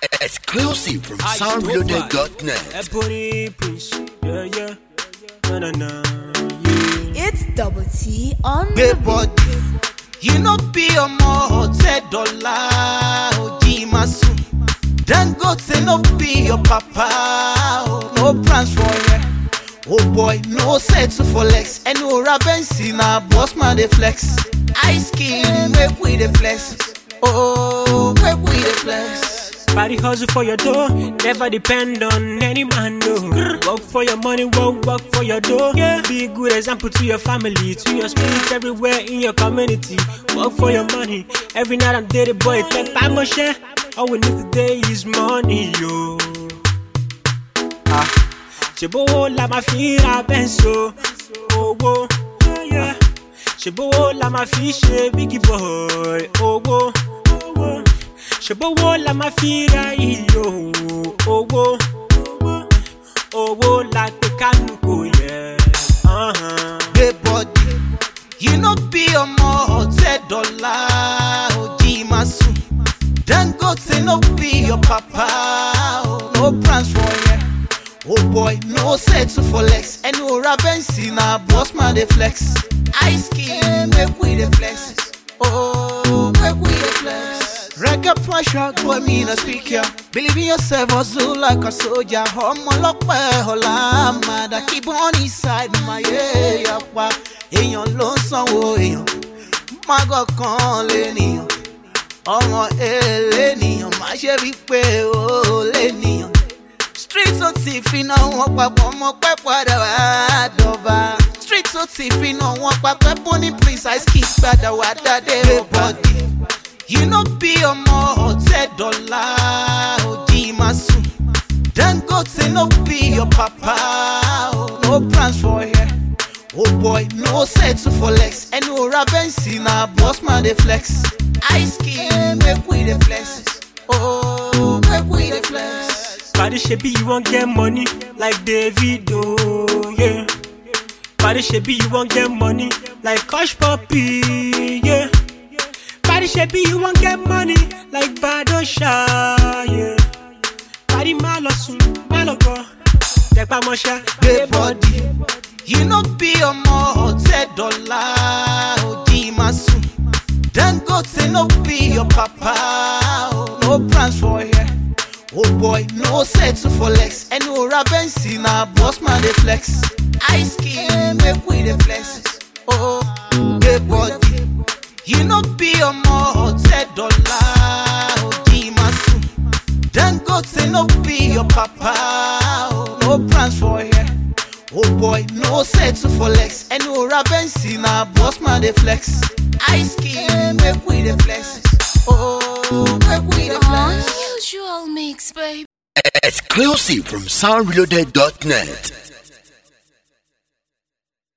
Exclusive from soundreloaded.net. Ebony Prince, yeah, yeah, na na na, yeah. It's double T on gbé the bọ́dì. yìí ló bí ọmọ ọ̀tẹ́ dọ́là òjì máa sùn. dangote no be your papa o no plans for rẹ. oh boy no settle for lex ẹnu ora bẹ́ǹsì na boss man dey flex. ice skin make we dey flex. oh make we dey flex. Body hustle for your dough, never depend on any man, no. Work for your money, work, work for your dough. Yeah. Be a good example to your family, to your streets, everywhere in your community. Work for your money, every night and day, the boy, take by my share. All we need today is money, yo. Ah, ṣèbówó la máa fi ra bẹ́ńsò, owó, yeah. ṣèbówó la máa fi ṣe bígì boy, owó, owó ṣèbówó la máa fi ra iyò owó owó la gbé kánú kò yẹ. Uh-huh. gbé bọ́dì. yìí ló bí ọmọ ọ̀tẹ́ dọ́là òjì máa sùn. dangote no be your papa o no plans for rẹ. oh boy no settle for lex ẹnu ora bẹ́ǹsì na boss man dey flex. ice skin make we dey flex. oh make we dey flex. Reggae pressure, boy, me no speak ya. Believe in yourself, hustle like a soldier. Ọmọ ọlọ́pẹ́ ọ̀la àmàdà keep on inside my area pa. Èèyàn ló ń sanwó èèyàn. Mágọ̀ kan lè nìyàn. Ọmọ èlé nìyàn. Má ṣe rí pé ó lè nìyàn. Street tó ti fi náà wọ́n papọ̀ ọmọ pẹ́ padà wá dọ̀ba. Street tó ti fi náà wọ́n papọ̀ Bonny Prince Ice Kid padà wá dáadé bọ́dì. yìí ló bí ọmọ ọ̀tẹ́ dọ́là òjì máa sùn. dangote no be your papa o no plans for here. oh boy no settle for lex ẹnu ora bẹ́ǹsì na boss man dey flex. ice skin make we dey flex. oh make we dey flex. Body shebi you wan get money like Davido, yeah. Body shebi you wan get money like Hush Puppy, yeah. Body shebi you wan get money like Badosha, yeah. Body má lọ sùn, má lọ gbọ́, tẹpá mọ́ṣá. gbé bọ́dì. yìí ló bí ọmọ ọ̀tẹ́ dọ́là òjì máa sùn. dangote no be your papa o no plans for here. oh boy no settle for lex ẹnu ora bẹ́ǹsì na boss man dey flex. ice skin make we dey flex. oh gbé bọ́dì. yìí ló bí ọmọ ọ̀tẹ́ dọ́là òjì máa sùn. dangote no be your papa o no plans for here. Oh boy, no settle for lex. ẹnu ora bẹ́ǹsì na boss man dey flex. ice skin make we dey flex. Oh, make we dey flex. unusual mix, baby. Exclusive from soundreloaded.net.